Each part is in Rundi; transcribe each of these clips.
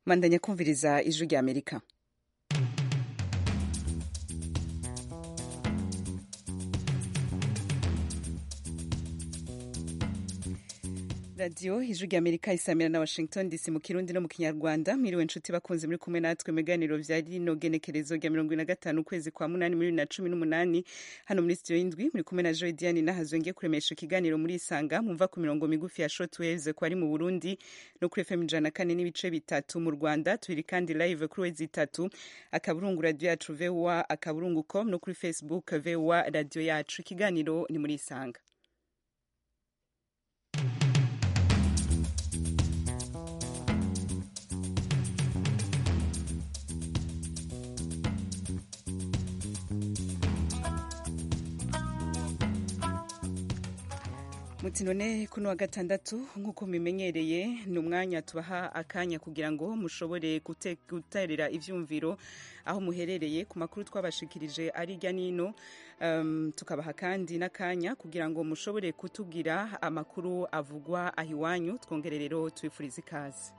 mandanya kumviriza ijwi rya amerika radiyo ijwi rya amerika isamira na washington dc mu kirundi no mu kinyarwanda mwiriwe nshuti bakunze muri kumwe natwe mu biganiro vya rino genekerezo rya mirongo ine na gatanu ukwezi kwa munani muri bibiri na cumi n'umunani hano muri studio y'indwi muri kumwe na joy diane nahazo ngiye kuremesha ikiganiro muri isanga mumva ku mirongo migufi ya short waves ko ari mu burundi no kuri fm ijana na kane n'ibice bitatu mu rwanda turi kandi live kuri wezi itatu akaburungu radio yacu voa akaburungu com no kuri facebook voa radio yacu ikiganiro ni muri isanga muti none kuno wa gatandatu nk'uko mubimenyereye ni umwanya tubaha akanya kugira ngo mushobore guterera ivyumviro aho muherereye ku makuru twabashikirije ari irya nino um, tukabaha kandi n'akanya kugira ngo mushobore kutubwira amakuru avugwa aho iwanyu twongere rero tubifurize ikaze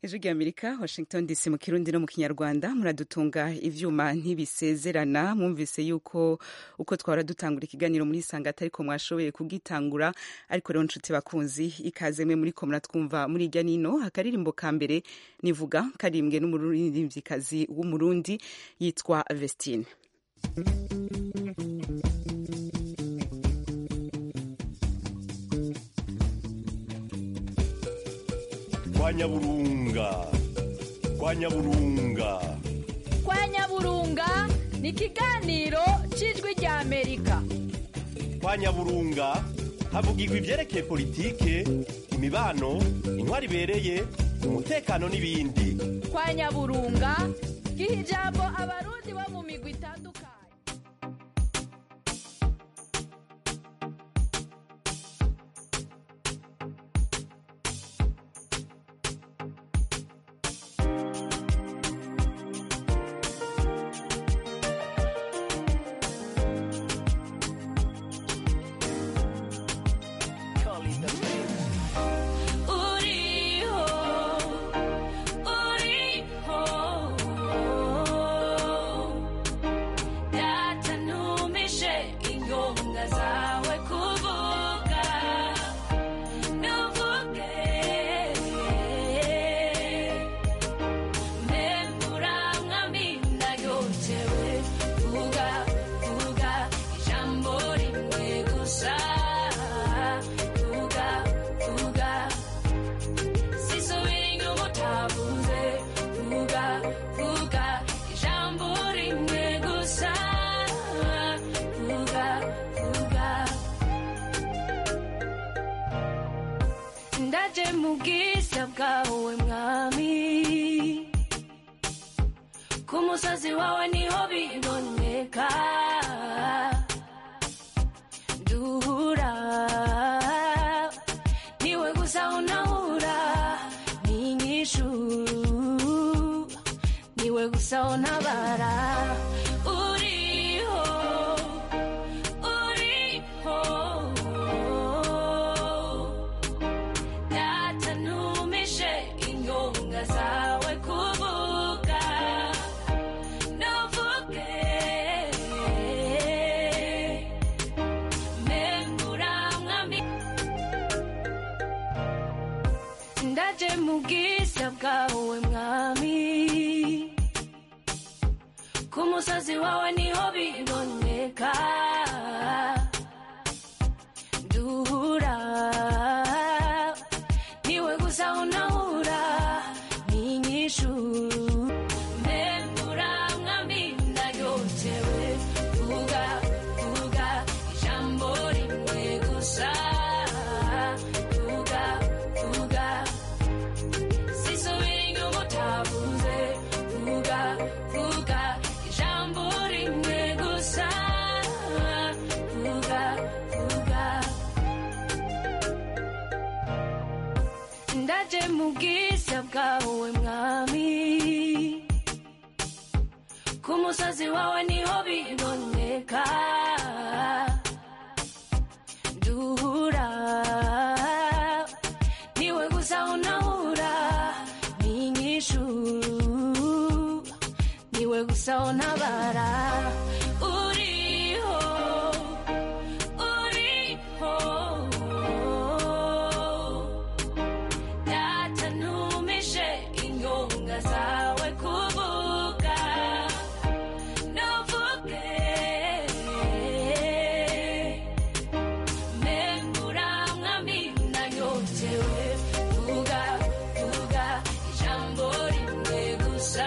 ijwi rya amerika washington dc mu kirundi no mu kinyarwanda muradutunga ivyuma ntibisezerana mwumvise yuko uko twahora dutangura ikiganiro muri isanga atariko mwashoboye kugitangura ariko rero nshuti bakunzi ikaze mwe muriko muratwumva muri irya nino akaririmbo ka mbere nivuga karimbwe n'umuririmvyikazi w'umurundi yitwa vestine kwa nyaburunga kwa nyaburunga kwa nyaburunga ni ikiganiro cy'ijwi rya amerika kwa nyaburunga havugirwa ibyerekeye politike imibano intwari ibereye umutekano n'ibindi kwa nyaburunga giha ijambo abarundi bo mu migwi itandukanye uriho uriho data ntumishe ingonga zawe kuvuga ntuvuge mbembura mwamina yotewe vuga vuga ijambo rimwe gusa vuga vuga sisubira inyuma utavuze vuga vuga ijambo rimwe gusa vuga vuga ndaje mu bwiza bwawe mwami ku musozi wawe niho biboneka duhura niwe gusa unahura n'inyishu niwe gusa untabara uriho uriho data ntumishe ingonga zawe kuvuga ntuvuge mbembura mwami ndaje mu bwiza bwawe mwami ku musozi wawe niho biboneka duhura niwe gusa unahura n'inyishu mbembura mwami ndayotewe vuga vuga ijambo rimwe gusa vuga vuga sisubira inyuma utavuze vuga vuga ijambo rimwe gusa vuga vuga ndaje mu bwiza bwawe mwami ku musozi wawe niho biboneka duhura niwe gusa unahura n'inyishu niwe gusa untabara uriho uriho data ntumishe ingonga zawe kuvuga ntuvuge mbembura mwami nanyotewe vuga vuga ijambo rimwe gusa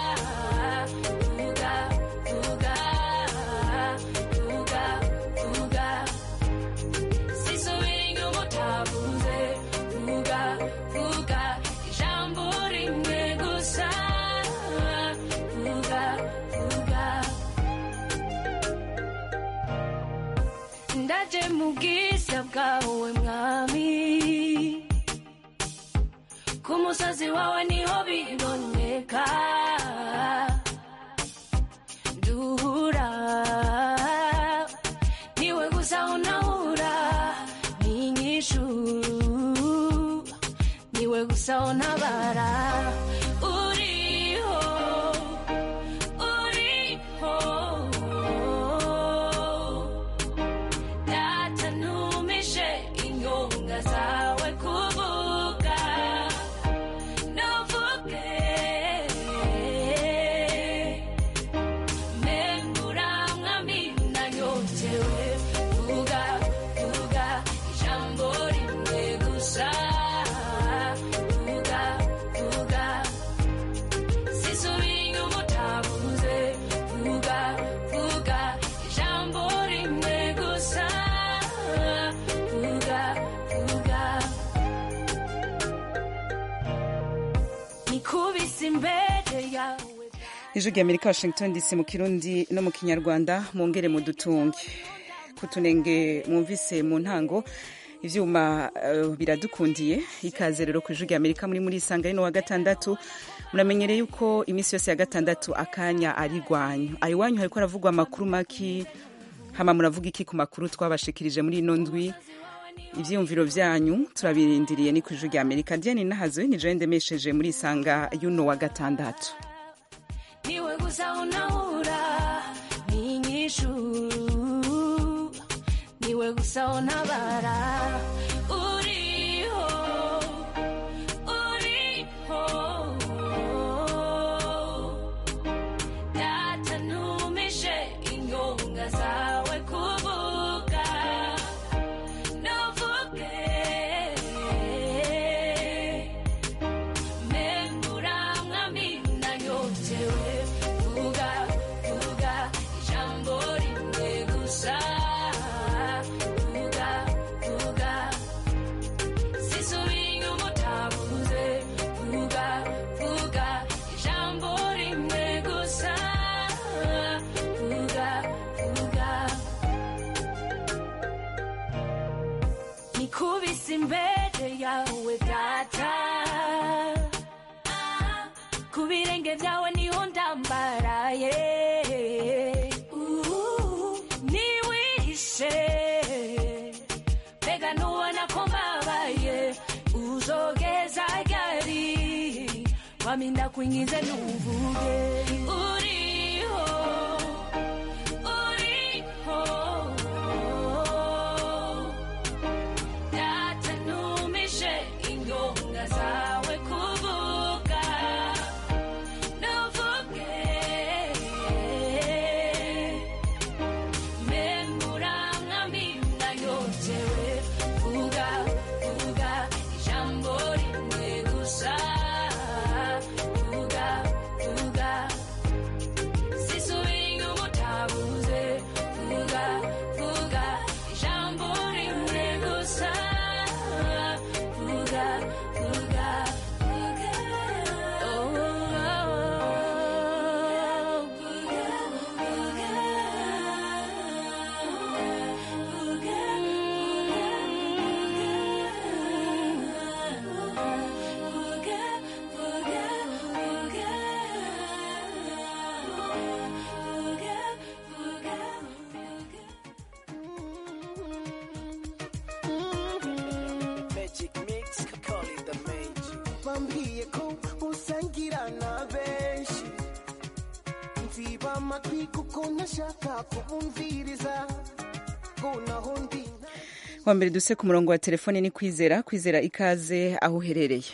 vuga vuga vuga vuga sisubira inyuma utavuze vuga vuga ijambo rimwe gusa vuga vuga ndaje mu bwiza bwawe mwami ku musozi wawe niho biboneka duhura niwe gusa unahura n'inyishu niwe gusa untabara uriho uriho data ntumishe inyonga zawe kuvuga ntuvuge membura mwami nanyotewe vuga vuga ijambo rimwe gusa vuga vuga sisubira umutabuze vuga vuga ijambo rimwe gusa vuga vuga nikubise imbere yawe ijwi rya amerika washington dc mu kirundi no mu kinyarwanda mwongere mudutunge kutunenge mwumvise mu ntango ivyuma uh, biradukundiye ikaze rero ku ijwi rya amerika muri muri isanga rino wa gatandatu muramenyereye yuko iminsi yose ya gatandatu akanya ari rwanyu ayo wanyu hariko haravugwa amakuru maki hama muravuga iki ku makuru twabashikirije muri ino ndwi ivyiyumviro vyanyu turabirindiriye ni ku ijwi rya amerika diane nahazowe ni jewe ndemesheje muri isanga y'uno wa gatandatu niwe gusa unahura n'inyishu niwe gusa untabara uriho uriho data ntumishe inyonga zawe kuvuga ntuvuge membura mwami nanyotewe vuga vuga ijambo rimwe gusa vuga vuga sisubira umutabuze vuga vuga ijambo rimwe gusa vuga vuga nikubise imbere yawe data ku birenge byawe niho ndambaraye niwihishe mbega nubona ko mbabaye uzogeza ryari wami ndakwinginze nuvuge uriho uriho data ntumishe inyonga zawe kuvuga ntuvuge membura mwami nanyotewe vuga vuga ijambo rimwe gusa vuga vuga sisubira umutabuze vuga vuga ijambo rimwe gusa vuga vuga vuga oh, vuga vuga Magic mix, call it the magic. Bambwiye ko usangira na benshi mviba amatwi kuko ntashaka kubumviriza ngo naho ndi wa mbere duse ku murongo wa telefone ni kwizera kwizera ikaze aho uherereye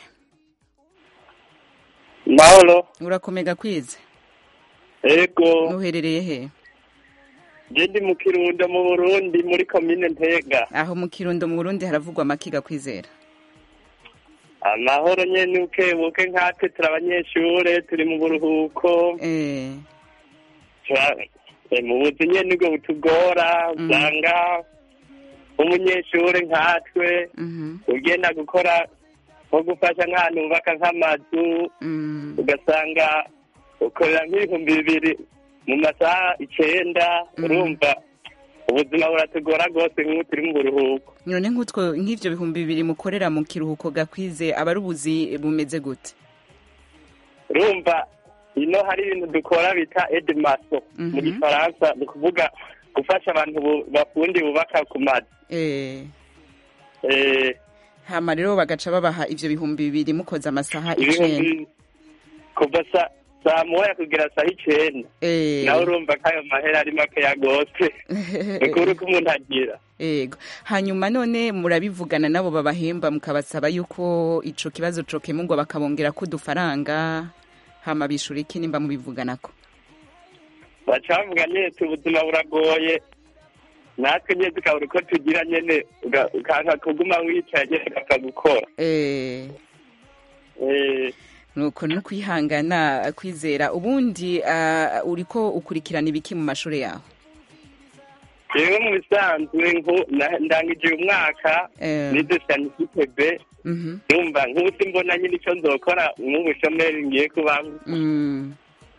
mahoro urakomega kwize ego uherereye he je ndi mu kirundo mu burundi muri komine ntega aho mu kirundo mu burundi haravugwa amakiga kwizera amahoro nyene ukebuke nkatwe turi abanyeshure turi mu buruhuko eh Tura- eh, mu buzi nyene nibwo butugora Mhm. usanga umunyeshure nkatwe mhm ugenda gukora nko gufasha nk'ahantu bubaka nk'amazu mm ugasanga ukorera nk'ibihumbi bibiri mu masaha icenda Mhm. urumva ubuzima buratugora rwose nk'ubu turi mu buruhuko none nk'utwo nk'ivyo bihumbi bibiri mukorera mu kiruhuko gakwize aba ari ubuzi bumeze gute urumva ino hari ibintu dukora bita edemaso mu Mhm. gifaransa ni ukuvuga gufasha abantu bu- bafundi bubaka ku mazu eh Eh, hama rero bagaca babaha ivyo bihumbi bibiri mukoze amasaha icenda ibihumbi kuva sa- saa moya kugera saa icenda Eh. nawe urumva ko ayo mahera ari makeya gose nikuri ko umuntu agira Ego. Hanyuma none murabivugana nabo babahemba mukabasaba yuko ico kibazo cokemurwa bakabongera ko udufaranga hama bishura iki nimba mubivuganako. baca bavuga nyene ubuzima buragoye natwe nyene tukabura uko tugira nyene uga- ukanka kuguma wicaye nyene ugapfa gukora Eh. Eh, nuko no kwihangana kwizera ubundi uh, uriko ukurikirana ibiki mu mashure yawe jewe mu bisanzwe nku- na- ndangije uyu mwaka Eh. nize sanifite b Mhm. numva nk'ubu mbona nyine ico nzokora nk'ubushomeri ngiye kubamwo Mm.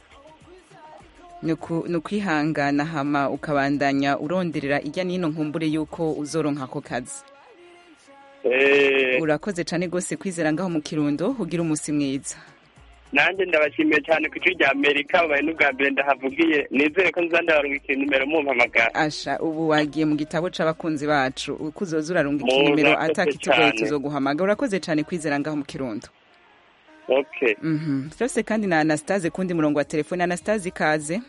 Nuku- nukwihangana hama ukabandanya uronderera irya nino nkumbure yuko uzoronka ako kazi Eh, urakoze cane gose kwizera ngaho mu kirundo ugira umusi mwiza nanjye ndabashimiye cyane ku ijwi rya amerika babaye n'ubwa mbere ndahavugiye nizere ko nza ndabarungikira nimero mumpamagara asha ubu wagiye mu gitabo c'abakunzi bacu uko uzoza urarungika Mu- inimero murakoze atakitugoye cane. tuzoguhamaga urakoze cane kwizera ngaho mu kirundo okay Mhm. vyose kandi na anastase kundi murongo wa telefone anastase ikaze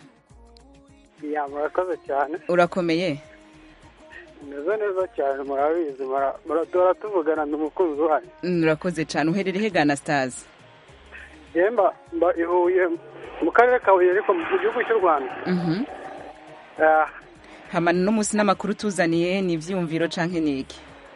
ya murakoze cyane urakomeye meze neza cyane murabizi mura- muradora tuvugana ni umukunzi wanyu Mm, urakoze cane uherereye hega anastase yemba mba ihuye mu karere ka huye ariko mu gihugu cy'u rwanda Mhm. Ah, hama no musi n'amakuru tuzaniye ni ivyiyumviro canke niki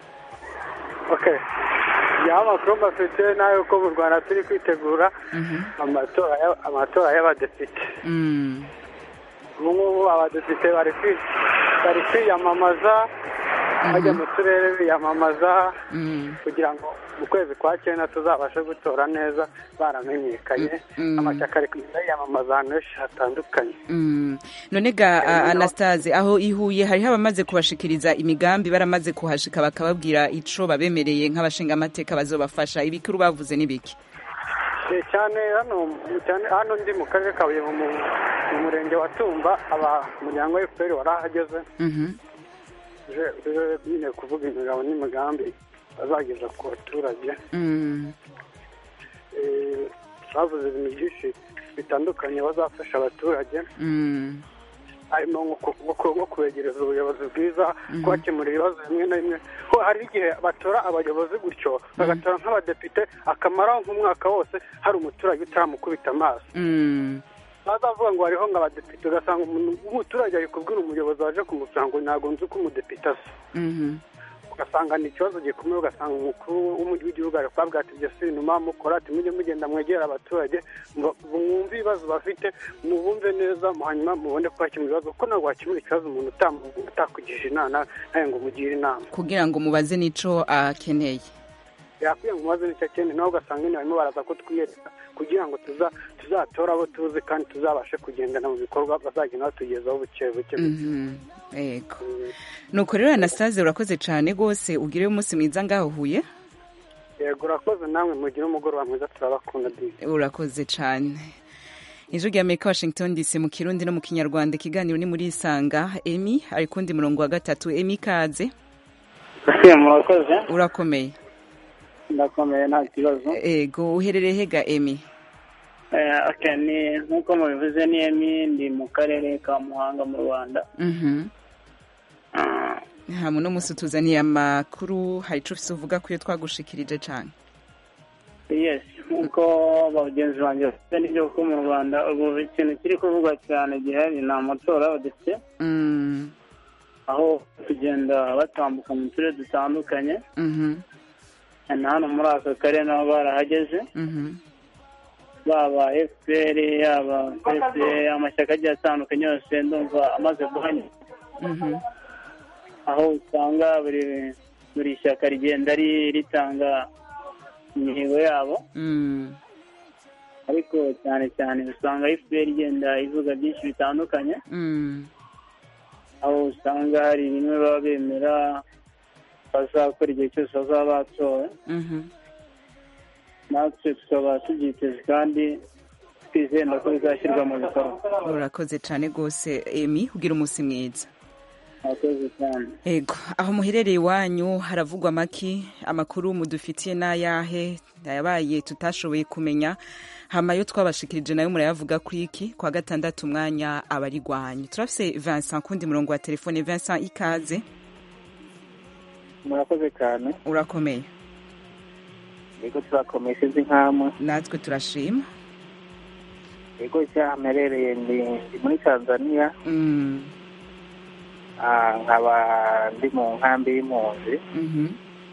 okay ya amakuru mbafite nayo ko mu rwanda turi kwitegura Mhm. amatora ya- amatora y'abadepite Mm. ubu ngubu abadepite bari kwi- bari kwiyamamaza bajya mu turere biyamamaza Mm. kugira ngo mu kwezi kwa cyenda tuzabashe gutora neza baramenyekanye Mm. amashyaka ari kugenda yiyamamaza ahantu henshi hatandukanye Mm. none ga a- anastase aho ihuye hariho abamaze kubashikiriza imigambi baramaze kuhashika bakababwira ico babemereye nk'abashingamateka bazobafasha ibikuru bavuze n'ibiki Eh, cyane hano cyane hano ndi mu karere ka Huye mu mu- mu murenge wa Tumba aba umuryango wa FPR warahageze Mhm. je je nyine kuvuga imigabo n'imigambi bazageza ku baturage Mm. Eh, bavuze ibintu byinshi bitandukanye bazafasha abaturage Mm. harimo nko ku- nko ku- nko kubegereza ubuyobozi bwiza kubakemurira ibibazo bimwe na bimwe ko hari igihe batora abayobozi gutyo bagatora nk'abadepite akamaraho nk'umwaka wose hari umuturage utaramukubita amaso Mm. bazavuga ngo hariho ngo abadepite ugasanga umuntu umuturage ari kubwira umuyobozi waje kumusanga ngo ntabwo nzi uko umudepite asa Mhm. ugasanga ni ikibazo gikomeye ugasanga umukuru w'umujyi w'igihugu ari kubabwira ati ibyo si ibintu mukora ati mujye mugenda mwegera abaturage ngo mwumve ibibazo bafite mubumve neza hanyuma mubone kubakemura ibibazo kuko ntabwo wakemura ikibazo umuntu utamu- utakugije inama nawe ngo umugire inama kugira ngo mubaze n'ico akeneye yakwiye ngo umubaze n'icyo akeneye nawe ugasanga nyine barimo baraza kutwiyereka kugira ngo tuza tuzatora abo tuzi kandi tuzabashe kugendana mu bikorwa bazagenda batugezaho buke buke Mhm. Ego. Nuko rero Anastase urakoze cane gose ugire umunsi mwiza ngaho huye. yego urakoze namwe mugire umugoroba mwiza turabakunda disi Urakoze cane. Ijwi rya Amerika Washington DC mu Kirundi no mu Kinyarwanda ikiganiro ni muri Isanga. Emi ari kundi murongo wa gatatu. Emi kaze. murakoze Urakomeye. ndakomeye nta kibazo Ego uherereye hega Emi. Eh, okay, ni nk'uko mubivuze ni emi ndi mu karere ka muhanga mu rwanda Mhm. Ah, Hamu no musi tuzaniye amakuru hari ico ufise uvuga kuyo twagushikirije cane. yes nk'uko bagenzi banjye bafite n'ibyo kuko mu rwanda ubu ikintu kiri kuvugwa cyane gihari ni amatora y'abadepite Mm. aho kugenda batambuka mu turere dutandukanye Mhm. na hano muri aka karere nabo barahageze Mhm. baba fpr yaba pse amashyaka agiye atandukanye yose ndumva amaze guhanya Mhm. aho usanga buri buri shyaka rigenda ri- ritanga imihigo yabo Mm. ariko cyane cyane usanga fpr igenda ivuga byinshi bitandukanye Mm. aho usanga hari bimwe baba bemera bazakora igihe cyose bazaba batowe Mhm. natwe tukaba tubyiteze kandi twizenda ko bizashyirwa mu bikorwa urakoze cyane rwose emi ugira umunsi mwiza murakoze cyane ego aho muherereye iwanyu haravugwa amaki amakuru mudufitiye n'ayahe yabaye tutashoboye kumenya hamayo twabashikirije nayo murayavuga kuri iki kwa gatandatu umwanya abari gwanyu turafise Vincent kundi murongo wa telefone Vincent ikaze murakoze cyane urakomeye yego turakomeye sinzi nk'amwe natwe turashima yego icyaha mperereye ndi ndi muri tanzania Mm, Ah, nkaba ndi mu nkambi y'impunzi mhm,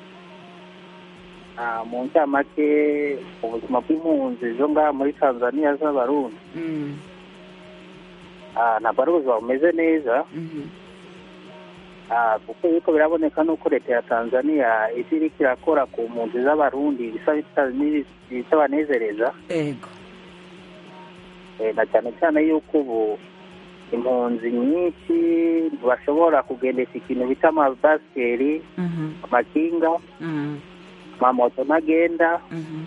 Ah, mu ncamake ubuzima bw'impunzi zo ngaha muri tanzania z'abarundi mm, Ah, ntabwo ari ubuzima bumeze neza mhm, Ah, kuko yuko biraboneka nuko leta ya tanzania isi iriko irakora ku mpunzi z'abarundi bisa bita- bitabanezereza ego Eh, na cyane cyane yuko ubu impunzi nyinshi ntibashobora kugendesha ikintu bita amabasikeri mhm, amakinga mm, amamoto ntagenda mhm,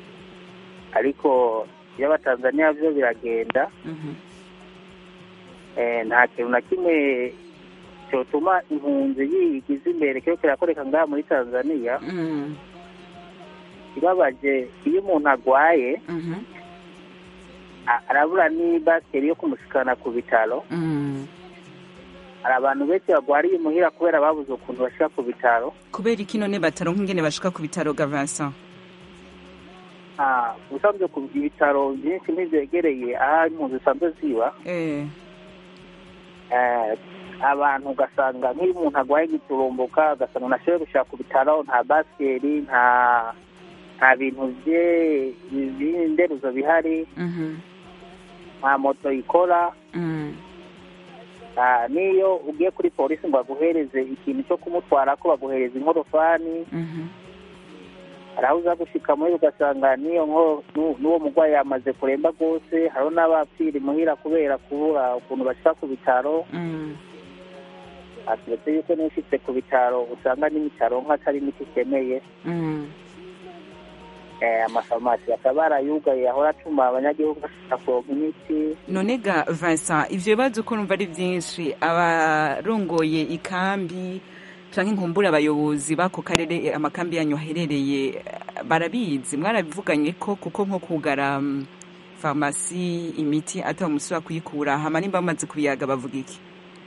ariko iby'abatanzaniya byo biragenda mhm, Eh, nta kintu na kimwe cyotuma impunzi yigiza imbere kiba kirakoreka ngaha muri tanzaniya mm, kibabaje iyo umuntu agwaye mhm, a- arabura n'ibasikeri yo kumushikana ku bitaro mm. hari abantu benshi bagwariye imuhira kubera babuze ukuntu bashika ku bitaro kubera iki none bataronka ingene bashika ku bitaro ga Vincent Ah, ubusanzwe ku ibitaro byinshi ntibyegereye aho impunzi zisanzwe ziba eh Eh, abantu ugasanga nk'iyo umuntu agwaye giturumbuka ugasanga ntashoboye gushaka ku bitaro nta basikeri nta nta bintu bye by'inderuzo bihari mhm, nta moto ikora mm, Ah, n'iyo ugiye kuri polisi ngo baguhereze ikintu cyo kumutwara ko baguhereza inkorofani mhm, hari aho uza gushika muri ugasanga n'iyo nko n'u- n'uwo murwayi yamaze kuremba rwose hariho n'abapfira imuhira kubera kubura ukuntu bashika ku bitaro mm, aturetse yuko niyo ushitse ku bitaro usanga n'ibitaro nk'atari imiti ikeneye mm. Eh, amafarumasi akaba yarayugaye ahora atuma abanyagihugu bashaka kuronka imiti none ga Vincent ivyo bibazo ko numva ari vyinshi abarongoye ikambi canke inkumbura abayobozi bako karere eh, amakambi yanyu aherereye eh, barabizi mwarabivuganye ko kuko nko kugara mm, farumasi imiti ata umusubira kuyikura hama nimba bamaze kubiyaga bavuga iki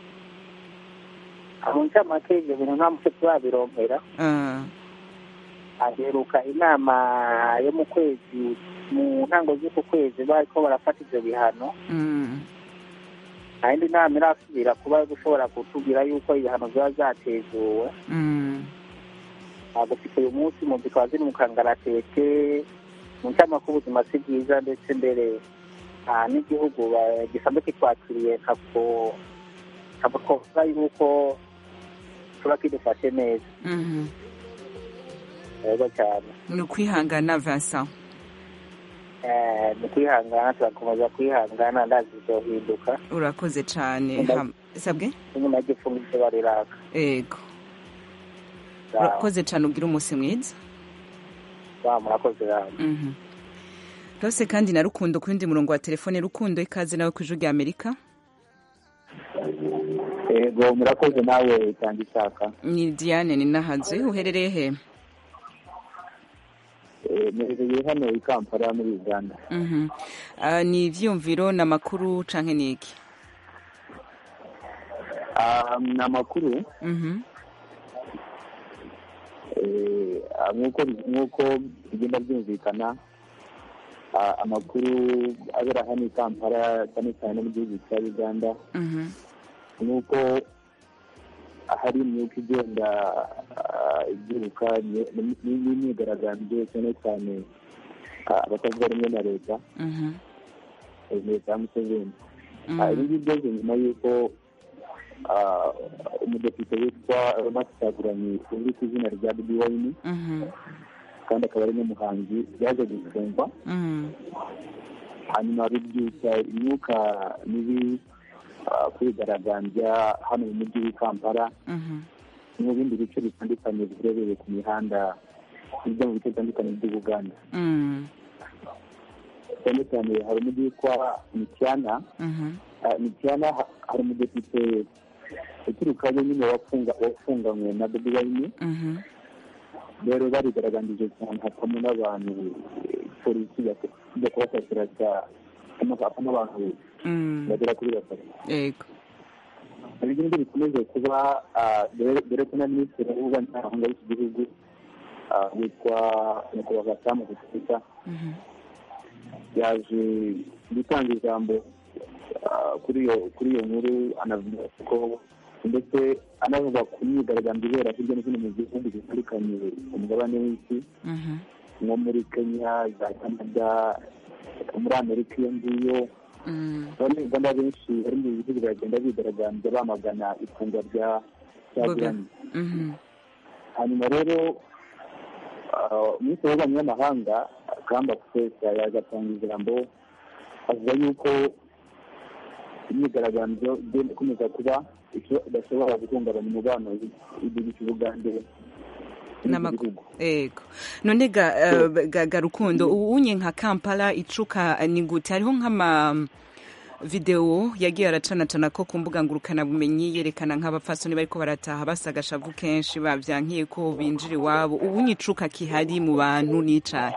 mu ncamake ivyo bintu nta muco turabironkera Ah, aheruka inama yo mu kwezi mu ntango z'uku kwezi bariko barafata ivyo bihano mm, nta yindi nama irasubira kuba yo gushobora kutubwira yuko ibihano biba vyatezuwe mm, gushika uyu munsi mu zikaba ziri mu kangaratete mu ncamake ubuzima si bwiza ndetse mbere ah, n'igihugu ba- gisanzwe kitwakiriye ntabwo ntabwo twovuga yuko tuba kidufashe neza mhm. yego cyane ni ukwihangana Vincent Eh, ni kwihangana turakomeza kwihangana ndazi bizohinduka urakoze cane Ndazi- Ham- sabwe inyuma y'igifungo ivyo bariraka ego Sawa. urakoze cane ugira umunsi mwiza Sawa, murakoze namwe Mhm. rwose kandi na rukundo ku yundi murongo wa telefone rukundo ikaze nawe ku ijwi rya amerika yego murakoze nawe itanga ishaka ni diane ni nahaze uherereye he mperereye hano i kampala muri uganda Mhm. Ah, ni ivyiyumviro ni amakuru canke ni iki Ah, ni amakuru Mhm. eh, ah, nk'uko nk'uko bigenda byumvikana ah, amakuru abera hano i kampala cyane cyane no mu gihugu cya uganda Mhm. nk'uko hari imyuka igenda ah, ibyiruka ni- ni- n'imyigaragambyo cyane cyane ah, abatavuga rumwe na leta Mhm. eh, leta ya museveni Mhm. Ah, ibi ngibi byose nyuma y'uko ah, umudepite witwa Ronald Kyagulanyi uzwi ku izina rya Bobi Wine Mhm. kandi akaba ari n'umuhanzi yaje gufungwa Mhm. hanyuma bibyutsa imyuka mibi ah, kwigaragambya hano mu mujyi w'i Kampala Mhm. no mu bindi bice bitandukanye biherereye ku mihanda bijya mu bice bitandukanye by'Uganda Mhm. cyane cyane hari umujyi witwa Mityana Mhm. Ah, Mityana ha- hari umudepite uturukayo nyine wafunga wafunganywe na bobi wine Mhm. rero barigaragambije cyane hakamo n'abantu eh, polisi ijya kubafatira hakamo abantu Mm. bagera kuri batatu yego hari ibindi bikomeje kuba ah, dore dore ko na minisitiri w'ububanyi n'amahanga w'iki gihugu ah, witwa nyakubahwa samu gututa Mhm. yaje gutanga ijambo ah, kuri iyo kuri iyo nkuru anavuga ko ndetse anavuga ku myigaragambyo ibera hirya no hino mu bihugu bitandukanye ku mugabane w'isi Mhm. nko muri kenya za canada muri amerika iyo ngiyo Mm. abanyarwanda benshi bari mu bihugu baragenda bigaragambya bamagana ifungwa rya rya Bobi. Diane. Mhm. hanyuma rero ah, minisitiri w'ububanyi n'amahanga kamba furesa yaje atanga ijambo avuga yuko imyigaragambyo igenda ikomeza kuba icyo- idashobora guhungabanya umubano w'igihugu cy'ubugande n'ibindi N'amaku- bihugu Ego. None ga, eh, ga, ga rukundo ubunye nka Kampala icuka ni gute hariho nk'ama video yagiye aracanacana ko ku mbuga ngurukana bumenyi yerekana nk'abapfasoni bariko barataha basaga shavu kenshi bavyankiye ko binjira iwabo ubunye icuka kihari mu bantu n'icahe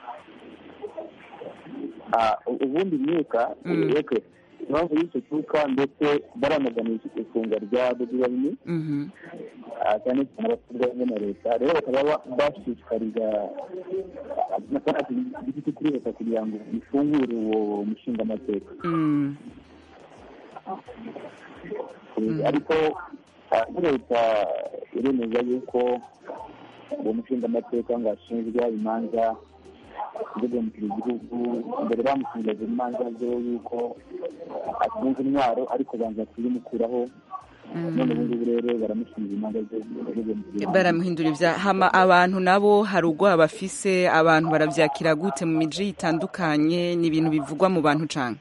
Ah, u- ubundi imyuka Mm. reke impamvu y'icyo cyuka ndetse baranaganisha ifungwa rya bobi wine Mhm. ah, cyane cyane abaturage hamwe na leta rero bakaba ba- bashishikariza amafaranga igiti kuri leta kugira ngo ifungure uwo mushingamateka Mm. ariko ah, leta iremeza yuko uwo mushingamateka ngo ashinjwa imanza zo guhemukira igihugu mbere bamufungaga imanza zo yuko atunze intwaro ariko banza kuzimukuraho none ubu ngubu rero baramushinja imanza zo guhemukira igihugu baramuhindura ibya hama abantu nabo hari ubwoba bafise abantu baravyakira gute mu miji itandukanye ni ibintu bivugwa mu bantu cane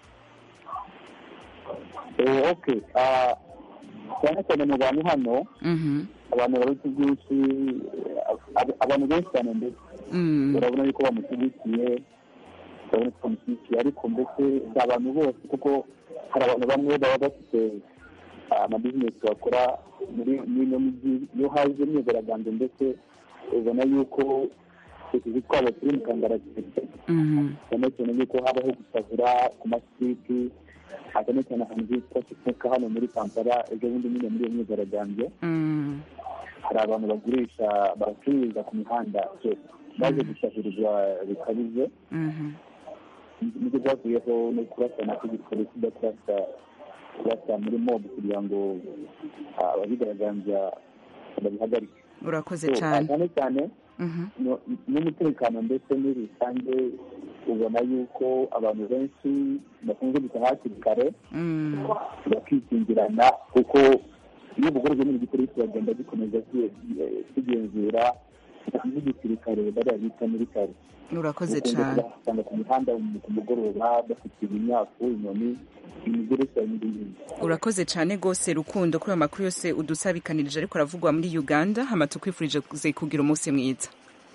Eh, okay Ah, cyane cyane mu bantu hano Mhm. abantu baruta byinshi ab- abantu benshi cyane ndetse Mm. urabona yuko bamushyigikiye urabona ko bamushyigikiye ariko mbese si abantu bose kuko hari abantu bamwe baba bafite ah, amabizinesi bakora muri muri ino mijyi iyo haje imyigaragambyo ndetse ubona yuko utuzi twabo turi mu kangaratete Mhm. cyane cyane yuko habaho gusahura ku masiti cyane cyane ahantu hitwa kifuka hano muri kampala ejo bundi nyine muri iyo myigaragambyo Mm. hari abantu bagurisha baracururiza ku mihanda so, baje gusahirizwa bikabije Mhm. nibyo byavuyeho no kurasana kw'igipolisi kijya kurasa kurasa muri mob kugira ngo ah, ababigaragambya babihagarike urakoze So, cane cyane cyane Mhm. no- n'umutekano ndetse muri rusange ubona yuko abantu benshi bakunze gutaha hakiri kare Mm. bakikingirana kuko iyo ubugorozi n'igipolisi bagenda gikomeza ki- eh, kigenzura n'igisirikare bariya bita militari urakoze Ukunze cane kubasanga ku mihanda mu- ku mugoroba bafite imyafu inyoni imigereka n'ibindi urakoze cane gose rukundo kuri ayo makuru yose udusabikanirije ariko aravugwa muri uganda hama tukwifurije kuze kugira umunsi mwiza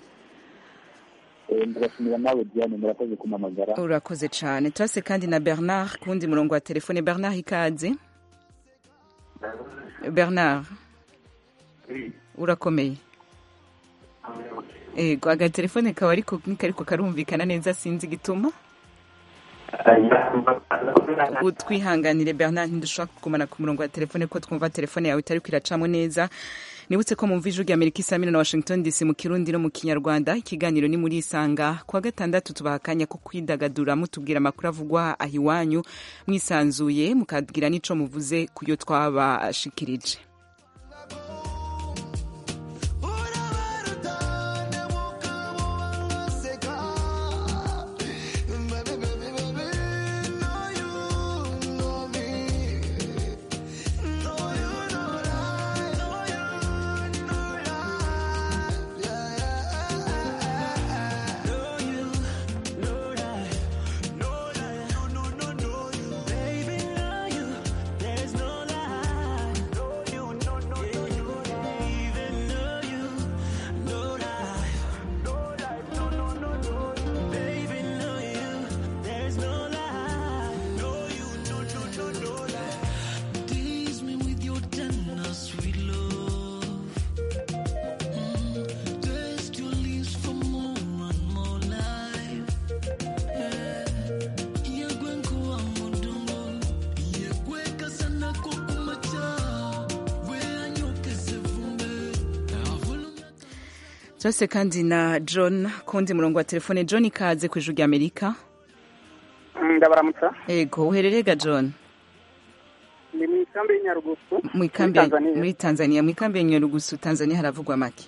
Eh, ndabashimira nawe diane murakoze kumamagara urakoze cane turase kandi na bernard ku wundi murongo wa telefone bernard ikaze bernard urakomeye ego agatelefone kawe ariko ntikariko karumvikana neza sinzi igituma utwihanganire bernard ntidushobora kugumana ku murongo wa telefone ko twumva telefone yawe itariko iracamo neza nibutse ko mumva ijwi rya amerika isa na washington dc mu kirundi no mu kinyarwanda ikiganiro ni muri isanga kuwa gatandatu tubaha akanya ko kwidagadura mutubwira amakuru avugwa aho iwanyu mwisanzuye mukabwira n'ico muvuze ku yo twabashikirije Baby, know you, there's no lie. Know you turase kandi na john kundi murongo wa telefone john ikaze ku ijuru ry'amerika ndabaramutsa ego uhererega john ni mu ikambi y'inyarugusu mu ikambi ya- muri tanzania mu ikambi ya nyarugusu tanzania haravugwa make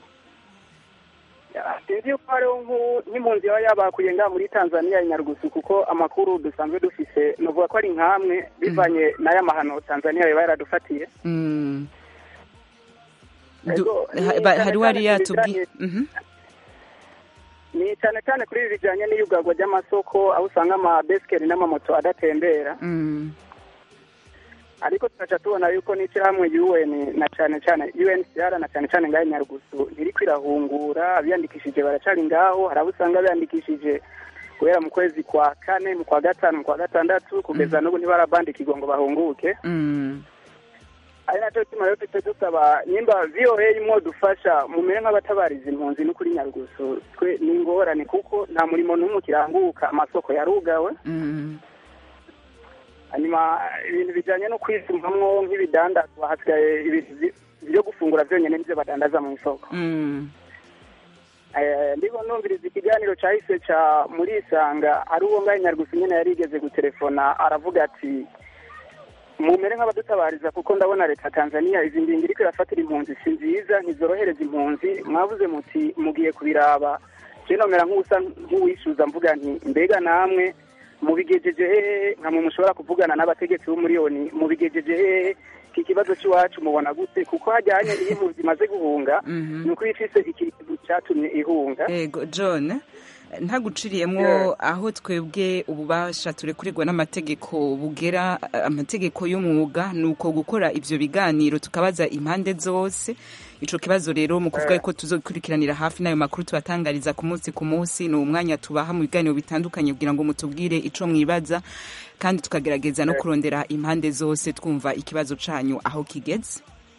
sinzi yuko hariho nk'u- nk'impunzi yaba yabakuye ngaha muri tanzania ya nyarugusu kuko amakuru dusanzwe dufise nuvuga ko ari nk'amwe bivanye n'aya mahano tanzania yaba yaradufatiye Mm. Du- Ego, ni ha- ba- cyane hari wari cyane yatubwiye kubijanye- Mhm. ni cyane cyane kuri ibi bijyanye n'iyugagwa ry'amasoko aho usanga amabesikeri n'amamoto adatembera Mm. ariko tugaca tubona yuko n'ishyirahamwe UN na cyane cyane UNHCR na cyane cyane ngaho i Nyarugusu ntiri kwirahungura abiyandikishije baracari ngaho hari abo usanga biyandikishije guhera mu kwezi kwa kane mu kwa gatanu mu kwa gatandatu kugeza n'ubu ntibarabandikirwa ngo bahunguke Mm. ari nacyo gituma rero tujya dusaba nimba VOA imwo dufasha mumere nk'abatabariza impunzi no kuri Nyarugusu twe ni ingorane kuko nta murimo n'umwe ukiranguka amasoko yarugawe Mm. hanyuma ibintu bijyanye no kwisumamwo nk'ibidandazwa hasigaye ibintu byi- byo gufungura byonyine nibyo badandaza mu isoko Mm. Eh, ndiko numviriza ikiganiro cyahise ca muri isanga ari uwo ngahe nyarugusu nyene yari igeze gutelefona aravuga ati mumere nk'abadutabariza kuko ndabona leta ya tanzania izi ngingo iriko irafatira impunzi si nziza ntizorohereza impunzi mwavuze muti mugiye kubiraba je nomera nk'usa nk'uwishuza mvuga nti mbega namwe mubigejeje hehe nkamwe mushobora kuvugana n'abategetsi b'umuriyoni mubigejeje hehe iki kibazo cy'iwacu mubona gute kuko hajyanye iyo impunzi imaze guhunga Mhm. ni uko iba ifise ikintu cyatumye ihunga ego john ntaguciriyemwo Yeah. aho twebwe ububasha turekurirwa n'amategeko bugera eh, amategeko y'umwuga ni uko gukora ivyo biganiro tukabaza impande zose ico kibazo rero mu kuvuga Yeah. ko tuzokurikiranira hafi n'ayo makuru tubatangariza ku munsi ku munsi ni umwanya tubaha mu biganiro bitandukanye kugira ngo mutubwire ico mwibaza kandi tukagerageza no Yeah. kurondera impande zose twumva ikibazo canyu aho kigeze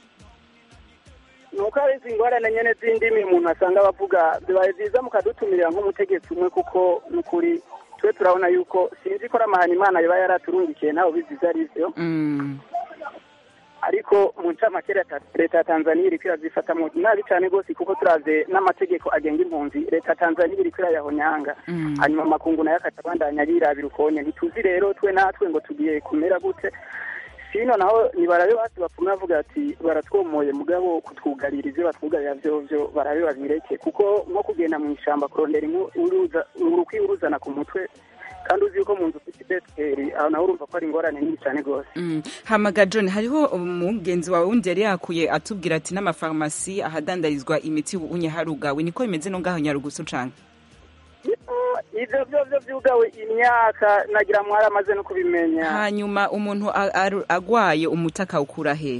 nuko hari izi ngorane nyene z'indimi umuntu asanga bavuga bibaye byiza mukadutumirira nk'umutegetsi umwe kuko ni ukuri twe turabona yuko sinzi ko ari amahana imana yaba yaraturungikiye nawe ubizi ivyo ari vyo Mm. ariko mu ncamake leta leta ya tanzaniya iriko irazifatamwo nabi cane rwose kuko turavye n'amategeko agenga impunzi leta ya tanzaniya iriko irayahonyanga Mm. hanyuma amakungu nayo akaca abandanya yirabira ukonye ntituzi rero twe natwe ngo tugiye kumera gute sino naho nibarabe basi bapfume bavuga ati baratwomoye mugabo kutwugarira ivyo batwugarira vyovyo barabe babireke kuko nko kugenda mu ishamba kurondera inku uruza urukwi uruzana ku mutwe kandi uzi yuko mu nzu ufite ibesikeri aho naho urumva ko ari ingorane nini cane rwose Mm. hamaga john hariho umugenzi wawe wundi yari yakuye atubwira ati n'amafarumasi ahadandarizwa imiti unye harugawe niko bimeze no ngaho nyarugusu cane ivyo vyovyo vyugawe imyaka nagira mwari amaze no kubimenya hanyuma umuntu a- aru- agwaye umuti akawukura hehe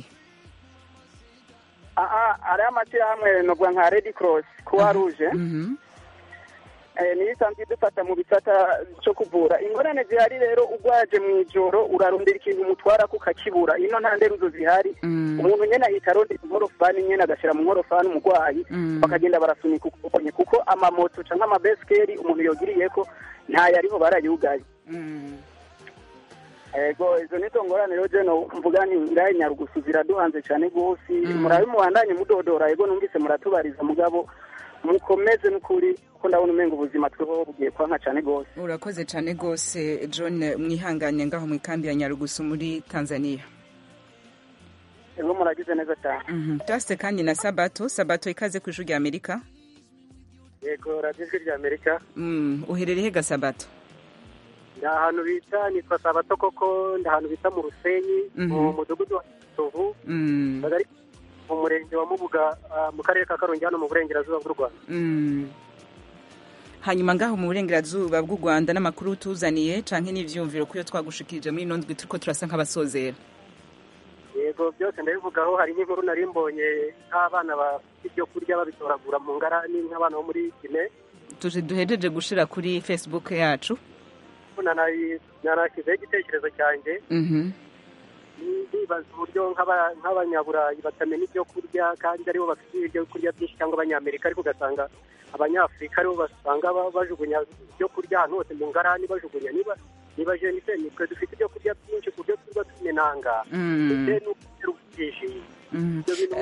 aha hariho amashyirahamwe novuga nka redi cross croix rouge Mhm. eh, niyo isanzwe idufata mu bisata cyo kuvura ingorane zihari rero ugwaje mu ijoro urarondera ikintu umutwara ukakibura ino nta nderuzo zihari Mm. umuntu nyene ahita arondera inkorofani nyene agashyira mu nkorofani umurwayi Mm. bakagenda barasunika ukubonye kuko amamoto canke amabesikeri umuntu yogiriyeko ntayo ariho barayugaye Mm. ego izo nizo ngorane rero jeno mvuga nti ngahe nyarugusu ziraduhanze cyane rwose Mm. murabe mubandanye mudodora ego numvise muratubariza mugabo mukomeze n'ukuri kuko ndabona umenga ubuzima tweho bugiye kwanka cyane rwose urakoze cane rwose john mwihanganye ngaho mu ikambi ya nyarugusu muri tanzania ego muragize neza cyane Mhm. turase kandi na sabato sabato ikaze ku ijuru rya amerika yego radiyo ijwi rya amerika Mm. uherereye ga sabato ni ahantu bita nitwa sabato koko ni ahantu bita mu rusenyi Mhm. mu mudugudu wa kisovu Mm. kagari mu murenge wa mubuga ah, mu karere ka karongi hano mu burengerazuba bw'u rwanda Mm. hanyuma ngaho mu burengerazuba bw'u rwanda n'amakuru tuzaniye canke n'ivyumviro kuyo twagushikirije muri ino ndwi turiko turasa nk'abasozera yego byose ndabivugaho hari n'inkuru nari mbonye nk'abana bafite ibyo kurya babitoragura mu ngarani nk'abana bo muri kine tuje duhejeje gushira kuri facebook yacu nanayi- nanashyizeho igitekerezo cyanjye Mhm. ndibaza uburyo nk'aba- nk'abanyaburayi batamenya ibyo kurya kandi aribo bafite ibyo kurya byinshi cyangwa abanyamerika ariko ugasanga abanyafurika aribo basanga ba- bajugunya ibyo kurya ahantu hose mu ngarani bajugunya niba niba jenise nitwe dufite ibyo kurya byinshi ku buryo tuba tumenanga Mm. ndetse n'ubwinshi Mhm. ibyo bintu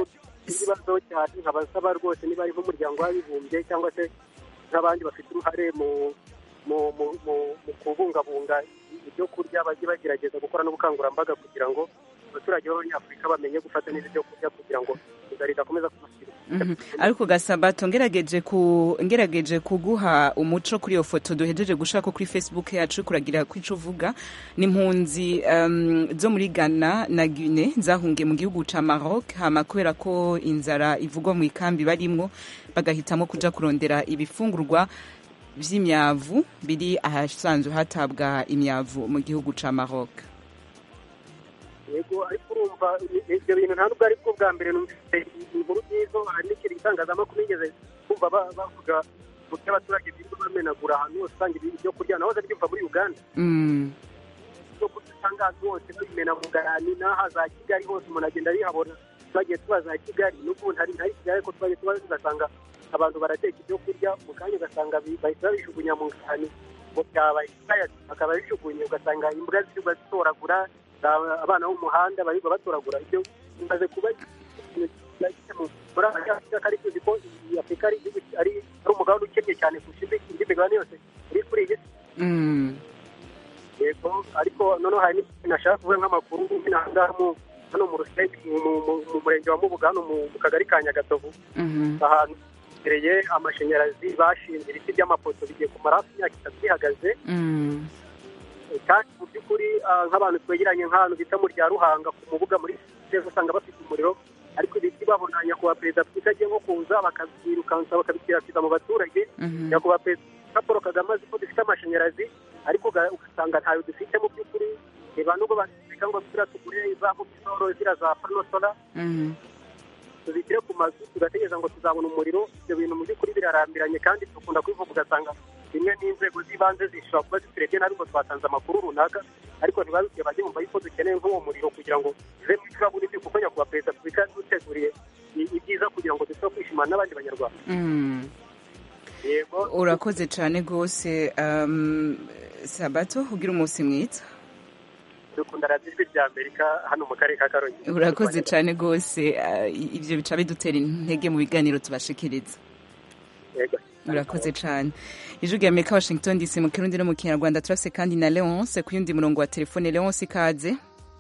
ikibazo cyane nkabasaba rwose niba ari nk'umuryango w'abibumbye cyangwa se nk'abandi bafite uruhare mu mu mu mu mu kubungabunga ibyo kurya bajye bagerageza gukora n'ubukangurambaga kugira ngo abaturage b'abanyafurika bamenye gufata neza ibyo kurya kugira ngo inzara idakomeza kubasira Mhm. ariko gasabato ngerageje ku ngerageje kuguha umuco kuri iyo foto duhejeje gushaka kuri facebook yacu kuragira ko ico uvuga ni impunzi um, zo muri Ghana na Guinea zahungiye mu gihugu ca Maroc hama kubera ko inzara ivugwa mu ikambi barimwo bagahitamo kuja kurondera ibifungurwa vy'imyavu biri ahasanzwe hatabwa imyavu mu gihugu ca Maroc yego ariko urumva i- ibyo bintu nta nubwo ari bwo bwa mbere numvise inkuru nzizo hari n'ikintu itangazamakuru nigeze kumva ba- bavuga mu byo abaturage birirwa bamenagura ahantu hose usanga ibi- ibyo kurya nahoze byumva muri uganda mm. ibyo kurya usanga ahantu hose babimena mu garani n'aha za kigali hose umuntu agenda abihabona twagiye tuba za kigali n'ubu ntari ntari kigali ariko twagiye tuba ugasanga abantu barateka ibyo kurya mu kanya ugasanga bi- bahita babijugunya mu garani ngo byabaye ikaya bakaba bijugunye ugasanga imbwa zirirwa zitoragura a- abana bo mu muhanda barirwa batoragura ibyo bimaze kuba ikintu kigiye mu- muri afurika kandi tuzi ko iyi afurika ari igihugu ki- ari ari umugabane ukennye cyane kurusha indi indi migabane yose iri kuri iyi si Mm. yego ariko noneho hari n'ikintu nashaka kuvuga nk'amakuru n'ahangaha mu hano mu rusenge mu- mu- mu murenge wa mubuga hano mu mu kagari ka nyagatovu Mhm. ahantu hegereye amashanyarazi bashinze ibiti by'amapoto bigiye kumara hafi imyaka itatu bihagaze Mm. kandi mu by'ukuri ah, nk'abantu twegeranye nk'ahantu bita mu rya ruhanga ku mubuga muri sitade usanga bafite umuriro ariko ibiti babona nyakubahwa perezida afurika agiye nko kuza bakabyirukansa bakabikwirakwiza mu baturage Mhm. nyakubahwa perezida paul kagame azi ko dufite amashanyarazi ariko uga- ugasanga ntayo dufite mu by'ukuri reba nubwo batwika ngo turiya tugure za mobisoro ziriya za panosora Mhm. tuzishyire ku mazu tugategereza ngo tuzabona umuriro ibyo bintu mu by'ukuri birarambiranye kandi dukunda kubivuga ugasanga rimwe n'inzego z'ibanze zishobora kuba ziturebye nabi ngo twatanze amakuru runaka ariko ntibabibwiye bajye bumva yuko dukeneye nk'uwo muriro kugira ngo tuve mu icuraburindi kuko nyakubahwa perezida wa repubulika duteguriye i- ibyiza kugira ngo dushobore kwishimana n'abandi banyarwanda Mm. yego urakoze cyane rwose um, sabato ugira umunsi mwiza dukunda radiyo ijwi rya amerika hano mu karere ka karongi urakoze cyane rwose uh, ibyo bica bidutera intege mu biganiro tubashikiriza yego urakoze cyane ijwi rya amerika washington dc mu kirundi no mu kinyarwanda turafise kandi na leonce ku yundi murongo wa telefone leonce ikaze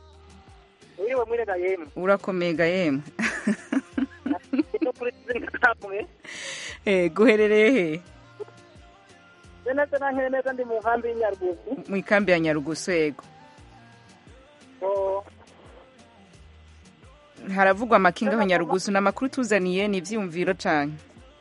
uriwe mwirega yemwe urakomega yemwe no kuri zinkamwe Eh, guherereye he neza na nkene neza ndi mu nkambi y'inyarugugu mu ikambi ya nyarugusu yego Oh, haravugwa amakinga aho nyarugusu ni amakuru tuzaniye ni ibyiyumviro cyane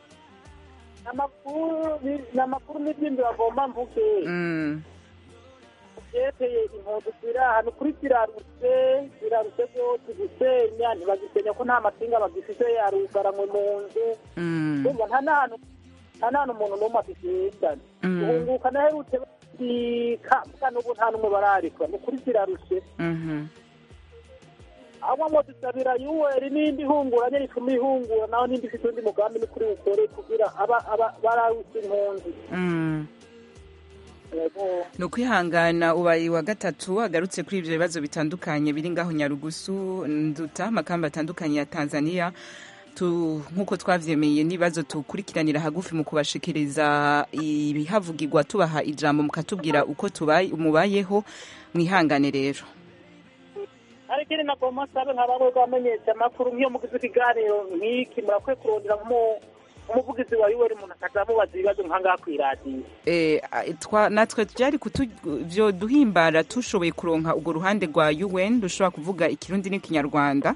amakuru ni- ni amakuru n'ibyindi bagomba mvuge Mm. byerekeye impunzi ziri ahantu kuri zirarutse zirarutse byose gusenya ntibagisenya ko nta masinga bagifite yarugaranywe mu nzu Mm. urumva nta n'ahantu nta n'ahantu umuntu n'umwe afite Mm. guhunguka naherutse bandika mbwa n'ubu nta n'umwe bararikwa ni kuri zirarushe Mhm. abo ngo dusabira yuweri n'indi ihunguranye rituma ihungura naho n'indi ifite undi mugambi ni kuri bukore kugira aba aba bararutse impunzi Mm. Yego. ni ukwihangana ubaye wa gatatu agarutse kuri ibyo bibazo bitandukanye biri ngaho nyarugusu nduta amakamba atandukanye ya tanzania tu nk'uko twavyemeye n'ibibazo tukurikiranira hagufi mu kubashikiriza ibihavugirwa tubaha ijambo mukatubwira uko tubaye mubayeho mwihangane rero hari ikindi nagomba nsabe nka bamwe bamenyesha amakuru nk'iyo mugize ikiganiro nk'iki murakwiye kurondera nk'umu- umuvugizi wa yuweri umuntu akaza amubaza ibibazo nk'ahangaha ku iradiyo Eh, a- twa natwe byari kutu byo duhimbara tushoboye kuronka urwo ruhande rwa UN rushobora kuvuga ikirundi n'ikinyarwanda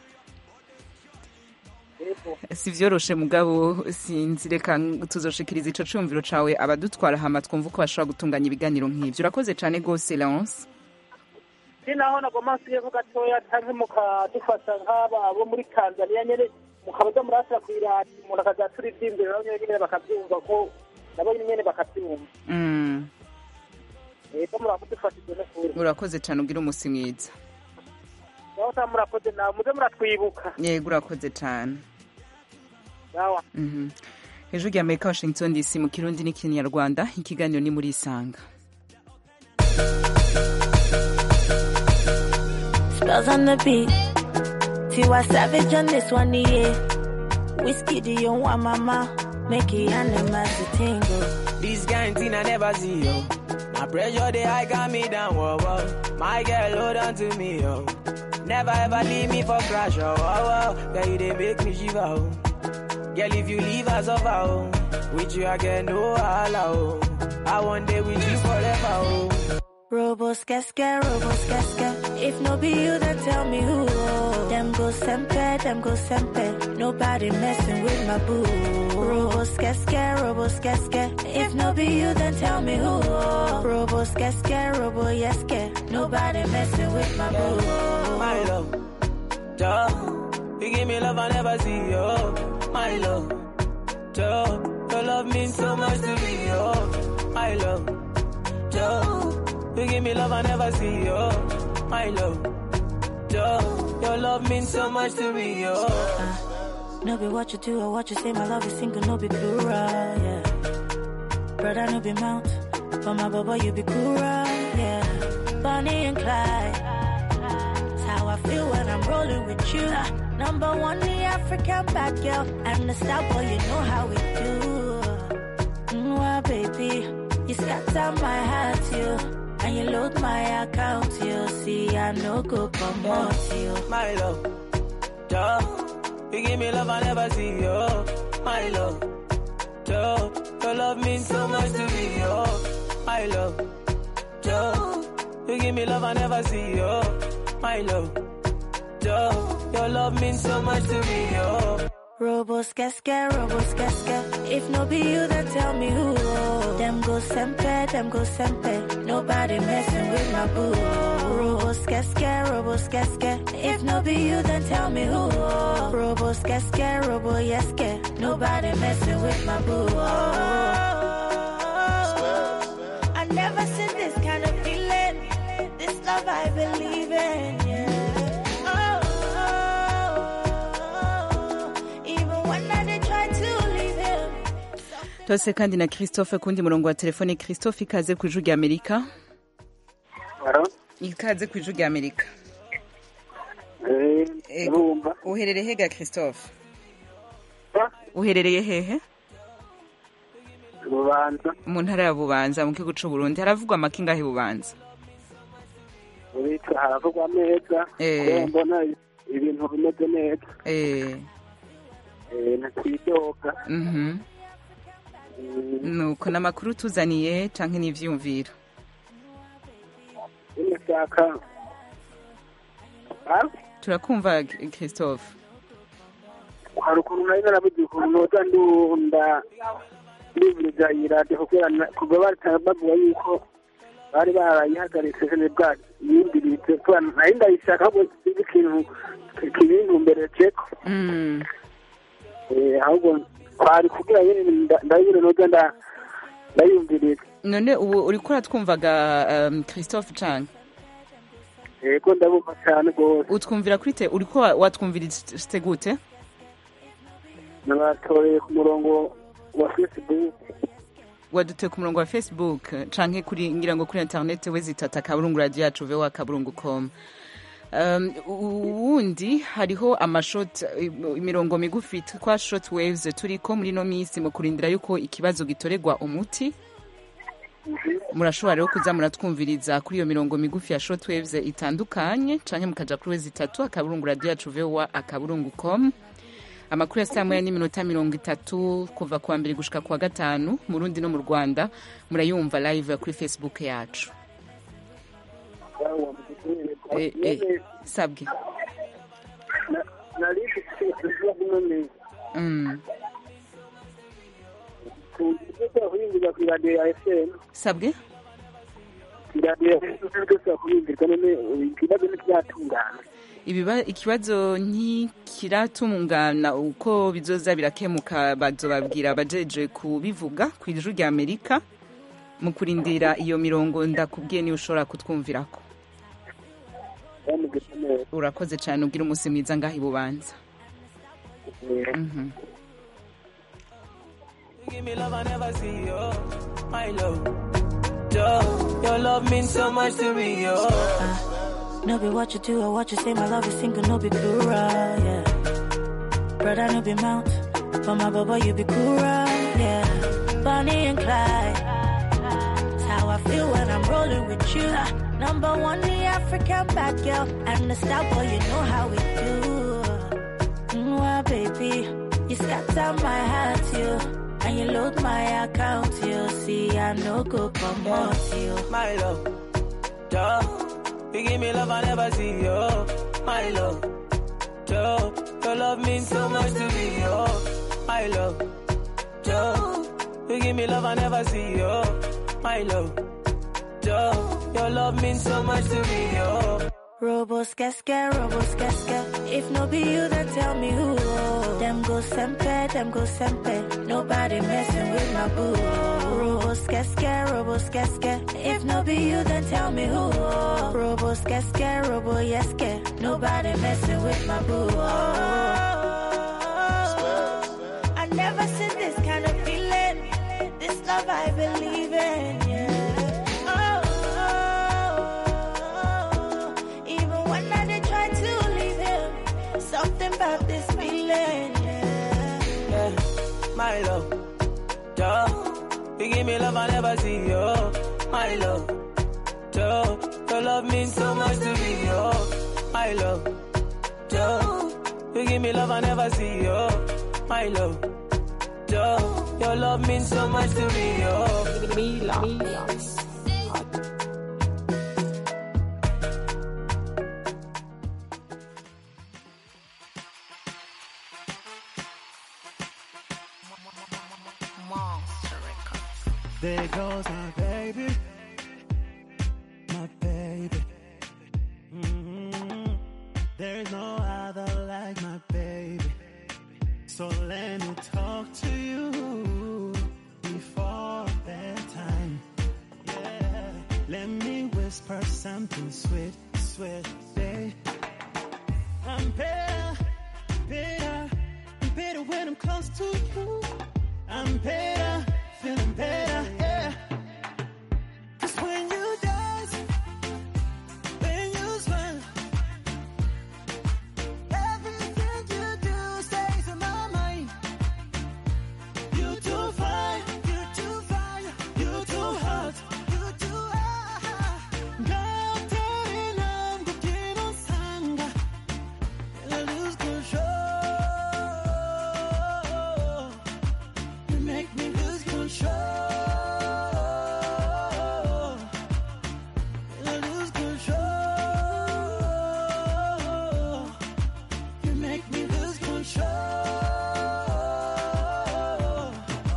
si vyoroshe mugabo sinzi reka tuzoshikiriza ico cumviro cawe abadutwara hama twumva uko bashobora gutunganya ibiganiro nk'ivyo urakoze cane gose Leonce ni naho nagomba nsigeho gatoya canke mukadufasha nk'aba abo muri tanzaniya nyene mukabaza murasira ku iradiyo umuntu akaza turi ivy'imbere nabo nyene bakavyumva ko nabo nyene bakavyumva mm. rero muramudufashije n'ukuri urakoze cane ugira umusi mwiza naho ta murakoze nawe muze muratwibuka yego urakoze cane sawa Mhm. hejuru ya amerika washington dc mu kirundi n'ikinyarwanda ikiganiro ni muri isanga Spells on the beat. Tiwa Savage on this one, yeah. Whiskey, do you want mama? Make it animals to tingle. This kind thing I never see, yo. My pressure, they high got me down, whoa, whoa. My girl, hold on to me, yo. Never ever leave me for crash, oh, oh, oh. Girl, you they make me shiver, oh. Girl, if you leave us over, oh. With you, I get no holla, oh. I want day with you forever, oh. Robo skeske, robo skeske. If no be you, then tell me who. Them go sempe, them go sempe. Nobody messing with my boo. Robo skeske, robo skeske. If no be you, then tell me who. Robo skeske, robo yeske. Nobody messing with my boo. My love, duh. You give me love I never see, yo. My love, duh. Your love means so much to me, yo. My love, duh. You give me love I never see, yo. My love, duh. Your love means so much to me, yo. No be what you do or what you say, my love is single, no be plural, yeah. Brother, no be mount, but my baba, you be cool, yeah. Bonnie and Clyde, it's how I feel when I'm rolling with you. Number one, the African bad girl, and the star boy, you know how we do. Mwah, baby, you scatter my heart, you. And you load my account, you see, I no go promote you. My love, duh. You give me love I never see, yo. My love, duh. Your love means so much to me, yo. My love, duh. You give me love I never see, yo. My love, duh. Your love means so much to me, yo. Robo skeske, robo skeske. If no be you, then tell me who. Them go sempe, them go sempe. Nobody messing with my boo. Robo skeske, robo skeske. If no be you, then tell me who. Robo skeske, robo yeske. Nobody messing with my boo. I never seen this kind of feeling. This love I believe in, yeah. Oh, oh, oh. Even when I did try to leave him. tose kandi na christophe kundi murongo wa telefone christophe ikaze ku ijwi rya amerika ikaze ku ijwi rya amerika Ego, uherereye hega christophe uherereye hehe bubanza mu ntara ya bubanza mu gihugu c'u burundi haravugwa amaki ngahe bubanza uritwa haravugwa neza Eh. kubera mbona ibintu bimeze neza eh Eh, ntitwidoga mhm nuko n'amakuru tuzaniye canke n'ivyumviro nshaka turakumva christophe hari ukuntu nari narabugiye ukuntu noza ndunda ndivuriza iyi radiyo kubera na- kuva batanga bavuga yuko bari barayihagaritse jene bwacu yindiritse kubera nari ndayishaka ahubwo sinzi ikintu kibintumbere ceko Mm. Eh, ahubwo twari kugira nyine nda- ndayibure noza nda- ndayumviriza none ubu uriko uratwumvaga um, christophe canke yego ndabumva cyane rwose utwumvira kuri te uriko wa- watwumviriste gute nabatoreye ku murongo wa facebook waduteye ku murongo wa facebook canke kuri ngira ngo kuri internet we zitata kaburungu radio yacu voa kaburungu com Um, uwundi hariho amashot imirongo migufi twa short waves turiko muri no minsi mu kurindira yuko ikibazo gitorerwa umuti murashobora rero kuza muratwumviriza kuri iyo mirongo migufi ya short waves itandukanye canke mukaja kuri wezi itatu akaburungu radio yacu voa akaburungu com amakuru ya saa moya n'iminota mirongo itatu kuva kuwa mbere gushika kuwa gatanu mu rundi no mu rwanda murayumva live kuri facebook yacu Eh, eh, sabwe nari mfite ikibazo none Mm. tugiye kuyimbirwa ku iradiyo ya fm sabwe iradiyo ya fm twese kuyimbirwa none ikibazo ntikiratungana Ibiba, ikibazo ntikiratungana uko bizoza birakemuka bazobabwira abajeje kubivuga ku ijuru rya amerika mu kurindira iyo mirongo ndakubwiye niyo ushobora kutwumvirako bamugeze neza urakoze cyane ubwira umunsi mwiza ngaho ibubanza Mhm. Give me love I never see, yo. My love, duh. Your love means so much to me, yo. No be what you do or what you say, my love is single, no be plural, yeah. Brother, no be mount, but my baba, you be cooler, yeah. Bonnie and Clyde, that's how I feel when I'm rolling with you. Number one, the African bad girl, and the star boy, you know how we do. Mwah, baby, you scatter my heart, you. And you load my account, you see, I no go come out, you. My love, duh. You give me love I never see, yo. My love, duh. Your love means so much to me, yo. My love, duh. You give me love I never see, yo. My love, duh. Your love means so much to me, yo. Robo skeske, robo skeske. If no be you, then tell me who. Them go sempe, them go sempe. Nobody messing with my boo. Robo skeske, robo skeske. If no be you, then tell me who. Robo skeske, robo yeske. Nobody messing with my boo. I never seen this kind of feeling. This love I believe in. Yeah. Oh, even when I did try to leave him, something about this feeling. Yeah. Yeah, my love, duh. You give me love I never see, yo. My love, duh. Your love means so much to me, yo. My love, duh. You give me love I never see, yo. My love, duh. Your love means so much to me, yo. Mila. There goes my baby, my baby. Mhm. There's no other like my baby. So let me talk to you before bedtime. Yeah, let me whisper something sweet, sweet, babe. I'm better, better, better when I'm close to you. I'm better, feeling better, yeah. 'Cause when you dance, when you smile, everything you do stays in my mind. You too fine, you too fine, you too hot, you too hot. 같은 남국이는 상가, and I lose control. You make me lose control. And I lose control. You make me lose control.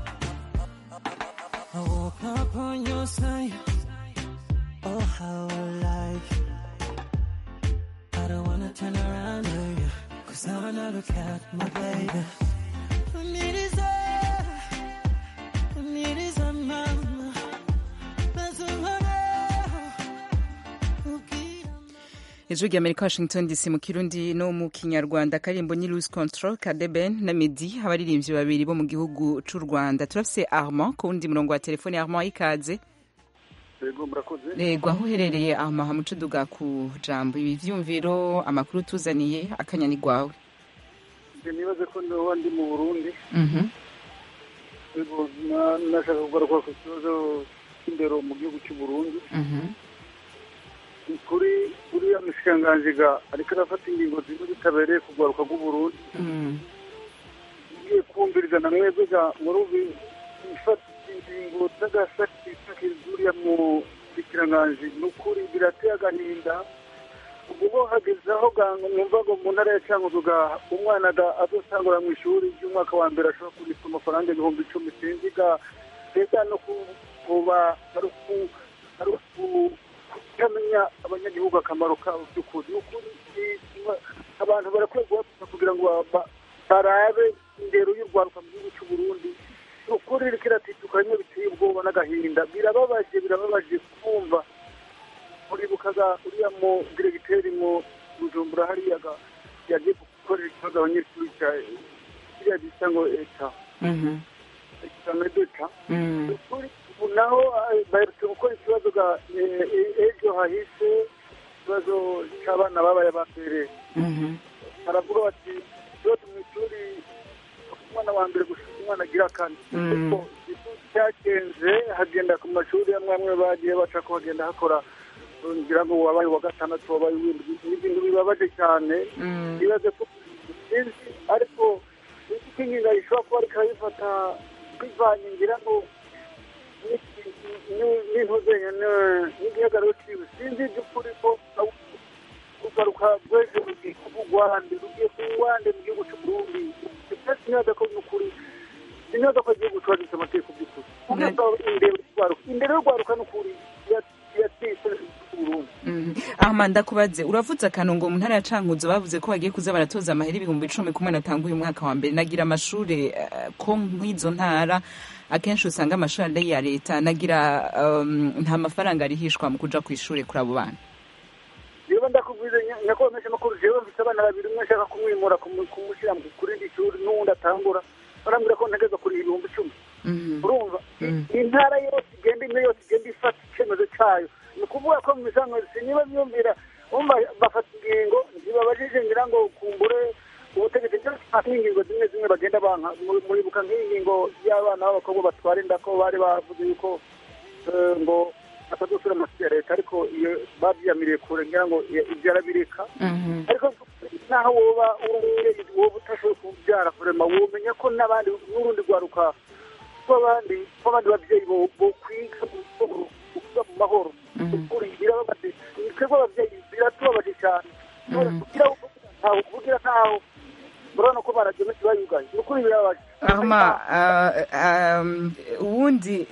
I woke up on your side. Oh, how I like you. I don't wanna turn around to you. Cause now when I look at my baby. I need is a, I need is a mama. That's a ijwi rya amerika washington dc mu kirundi no mu kinyarwanda karimbo ni lose control ka deben na medi abaririmbyi babiri bo mu gihugu c'u rwanda turafise armand ku wundi murongo wa telefone armand ikaze yego murakoze yego aho uherereye armand hamuca uduga ku jambo ibi vyumviro amakuru tuzaniye akanyani gwawe Njye nibaze ko ndoba ndi mu burundi Mhm. yego na- nashaka kugaruka ku kibazo cy'indero mu gihugu cy'u burundi Mhm. Ni kuri uriya mushikiranganjiga ariko arafata ingingo zimwe zitabereye kugaruka bw'uburundi Mm. ngiye kumviriza na mwebwe ga muri ubu ifata ingingo z'agasakisakiri zuriya mu mushikiranganji ni ukuri birateye agahinda ubwo bo hageze aho ga- numva ngo mu ntara ya cankuzo ga umwana ga azosangura mu ishuri ry'umwaka wa mbere ashobora kurishwa amafaranga ibihumbi icumi sinzi ga mbega no ku- kuba ari uku- ari uku- kutamenya abanyagihugu akamaro kabo by'ukuri ni ukuri ni- abantu barakwiye guhaguruka kugira ngo ba- ba- barabe indero y'urwaruka mu gihugu cy'u Burundi ni ukuri iriko iratituka rimwe biteye ubwoba n'agahinda birababaje birababaje kumva muribukaga uriya mu diregiteri mu bujumbura hariya ga yagiye gukorera ikibazo abanyeshuri cya kiriya gisa ngo eta Mhm. examen d'etat Mm. ukuri ubu naho eh, baherutse gukora ikibazo ga eh, eh, ejo hahise ikibazo cy'abana babaye aba mbere baravuga bati byose mu ishuri umwana wa mbere gushaka umwana agira kane Mm. ariko igihugu cyagenze hagenda ku mashuri amwe amwe bagiye baca ko hagenda hakora uh, ngira ngo wabaye uwa gatandatu wabaye uw'indwi ni ibintu bibabaje cyane Mm. bibaze ko sinzi ariko sinzi ko ingingo ishobora kuba ariko arayifata bivanye ngira ngo n'iki- ni- n'intuzenya n'igihagararo cyiwe sinzi iby'ukuri ko kugaruka rwese rugiye kuba urwande rugiye kuba urwande mu gihugu cy'u Burundi ndetse neza ko n'ukuri sineza ko igihugu cyubahiriza amategeko by'ukuri ubwo imbere y'urwaruka imbere y'urwaruka n'ukuri yatise Burundi Mhm. ahama ndakubaze uravuze akantu ngo mu ntara ya cankuzo bavuze ko bagiye kuza baratoza amahera ibihumbi icumi kumwe natanga uyu mwaka wa mbere nagira amashuri eh, ko nk'izo ntara akenshi usanga amashuri ari ya leta nagira um, nta mafaranga arihishwa mu kuja ku ishuri kuri abo bana niba ndakubwiza nyakubahwa menshi makuru jewe mfite abana babiri umwe nshaka kumwimura kumu- kumushyira mu- kuri iri shuri n'uwundi atangura barambwira ko ntegeza kuri ibihumbi icumi urumva intara yose igenda imwe yose igenda ifata icyemezo cyayo ni ukuvuga ko mu misango niba myumvira umva bafata ingingo ntibabajije ngira ngo kumbure ubutegetsi cyangwa ingingo zimwe zimwe bagenda banka Muri- muribuka nk'iyi ngingo y'abana b'abakobwa batwara inda ko bari bavuze yuko eh, ngo batazosura amashuri ya leta ariko iyo babyiyamiriye kure ngira ngo i- ibyo arabireka ariko naho woba uri umubyeyi woba utashoboye kubyara kurema womenya ko n'abandi n'urundi rwaruka rw'abandi rw'abandi babyeyi bo bo kwiga mu mahoro kuvuga mu mahoro ukuri birababaje twebwe ababyeyi biratubabaje cyane kugira ngo ntaho kuvugira ntaho urabona ko baragenda bayugaye ni ukuri birababaje ahama uh, um, uwundi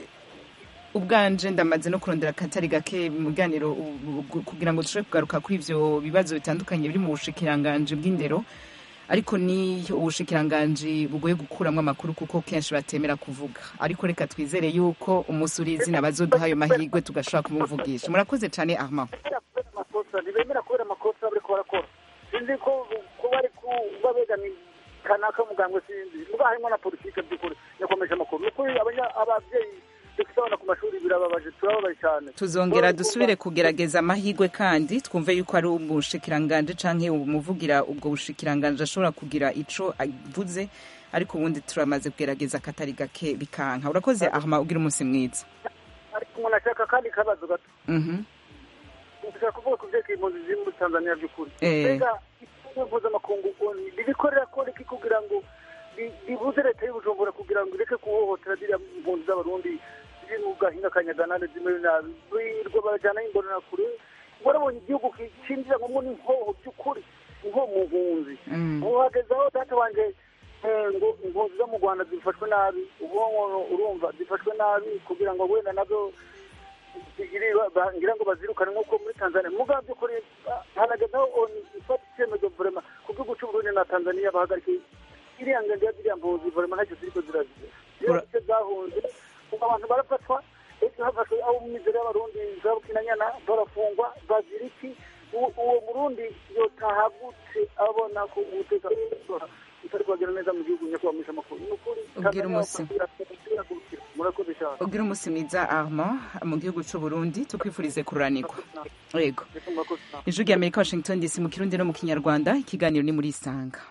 ubwanje ndamaze no kurondera akatari gake mu biganiro u- u- kugira ngo dushobore kugaruka kuri ivyo bibazo bitandukanye biri mu bushikiranganji bw'indero ariko ni ubushikiranganji bugoye gukuramwo amakuru kuko kenshi batemera kuvuga ariko reka twizere yuko umunsi uri izina bazoduha ayo mahirwe tugashobora kumuvugisha murakoze cane ahma amakosa ntibemera kubera amakosa bariko barakora sinzi ko ko bari kuba begamiye kanaka mugambwe sinzi muga harimo na politike by'ukuri yakomeje amakuru ni ukuri abanya- abavyeyi dufite abana ku mashuri birababaje turababaye cyane tuzongera dusubire kugerageza amahirwe kandi twumve yuko ari umushikiranganji canke umuvugira ubwo bushikiranganji ashobora kugira ico avuze ariko ubundi turamaze kugerageza akatari gake bikanka urakoze ahma ugira umunsi mwiza ariko umuntu ashaka kandi kabazo gato Mhm. ndashaka kuvuga ku vyerekeye impunzi ziri muri tanzania by'ukuri Eh. mbega ikigo mpuzamakungu oni ririkorera ko riki kugira ngo ri- ribuze leta y'ubujumbura kugira ngo ireke kuhohotera ziriya mpunzi z'abarundi ziri mu gahinga ka nyaganane zimerewe nabi birirwa barajyanaho imbonanakure warabonye igihugu ki- cinjira ngo n'inkoho by'ukuri inkoho mu mpunzi Mm. ubu hageze aho data wanje eh, ngo impunzi zo mu rwanda zifashwe nabi ubwonko urumva zifashwe nabi kugira ngo wenda nazo zigire ba- ngira ngo bazirukane nk'uko muri tanzania muga by'ukuri ah, harageze aho oni ifata icyemezo vrema ku gihugu cy'uburundi na tanzania bahagarike iriya ngendo ya ziriya mpunzi vrema ntacyo ziriko zirazize ziriya zice zahunze ubu abantu barafatwa ejo hafashwe abo mu mizero y'abarundi za bukinanyana barafungwa bazira iki uwo uwo murundi yotahavutse abona ko umutekano utari kuhagera neza mu gihugu nyakubahwa amakuru ni ukuri Ubwira umusi. muragurukira murakoze cyane ugira umunsi mwiza ahma mu gihugu c'u burundi tukwifurize kururanirwa yego ijwi rya amerika washington dc mu kirundi no mu kinyarwanda ikiganiro ni muri isanga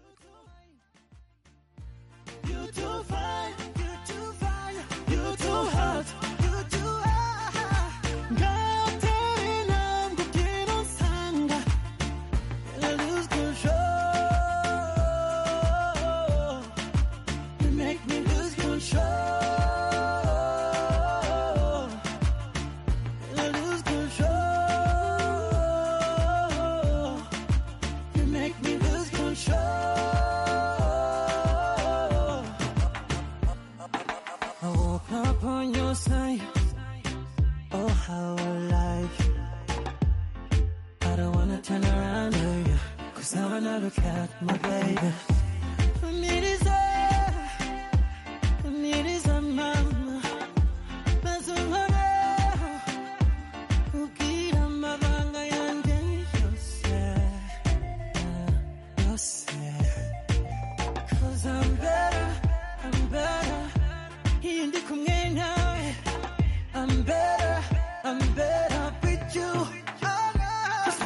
You too fine, you too fine, you too hot, you too hot. 같은 한국인은 상가, I lose control. You make me lose control. I lose control. You make me lose control. I woke up on your side. Oh, how I like you. I don't wanna turn around to you. Cause now when I look at my baby, I need is a, I need is a mama. That's a mama. Ukira mabanga yanjye yose, yose. Cause I'm better, I'm better. Iyo ndi kumwe nawe I'm better, I'm better with you Cause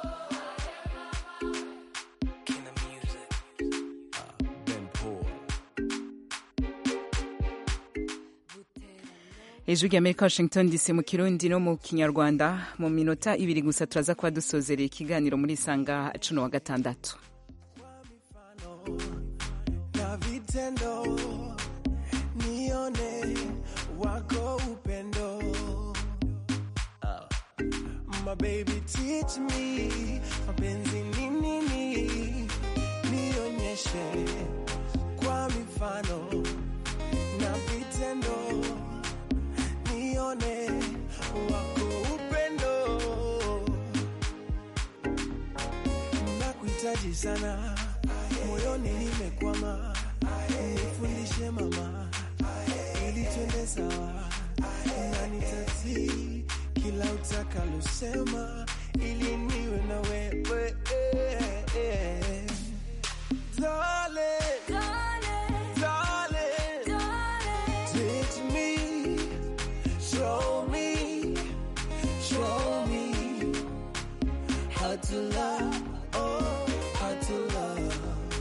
ijwi rya amerika washington dc mu kirundi no mu kinyarwanda mu minota ibiri gusa turaza kuba dusozereye ikiganiro muri isanga cuno wa gatandatu na vitendo nione wako upendo my baby teach me mapenzi ni nini nionyeshe kwa mifano na vitendo nione wako upendo nakuhitaji sana moyoni nimekwama nifundishe mama ili twende sawa na nitatii kila utakalosema ili niwe na wewe Darling, darling, teach me, show me, show me how to love, oh, how to love.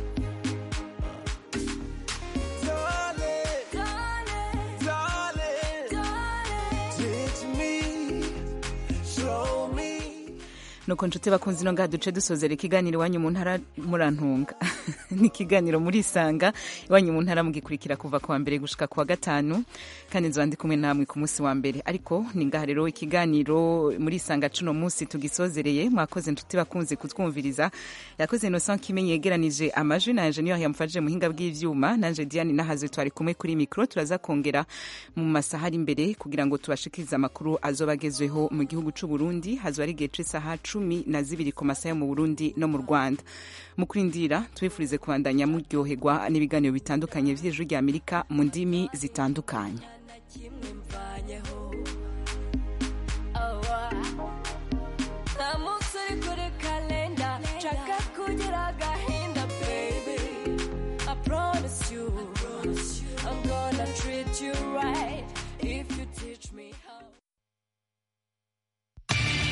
Darling, darling, teach me, show me. nuko nshuti bakunzi no ngaha duce dusozera ikiganiro iwanyu mu ntara murantunga ni ikiganiro muri isanga iwanyu mu ntara mugikurikira kuva ku wa mbere gushika ku wa gatanu kandi nzoba ndi kumwe namwe ku munsi wa mbere ariko ni ngaha rero ikiganiro muri isanga cuno munsi tugisozereye mwakoze nshuti bakunze kutwumviriza yakoze innocent kimenyi yegeranije amajwi na enjeniyeri yamufashije muhinga bw'ivyuma nanje diane nahaze twari kumwe kuri mikro turaza kongera mu masaha ari imbere kugira ngo tubashikirize amakuru azoba agezweho mu gihugu c'u Burundi hazoba ari igihe c'isaha cumi na zibiri ku masaha yo mu Burundi no mu Rwanda mu kurindira tubifurize kubandanya muryoherwa n'ibiganiro bitandukanye vy'ijwi rya Amerika mu ndimi zitandukanye kimwe mvanyeho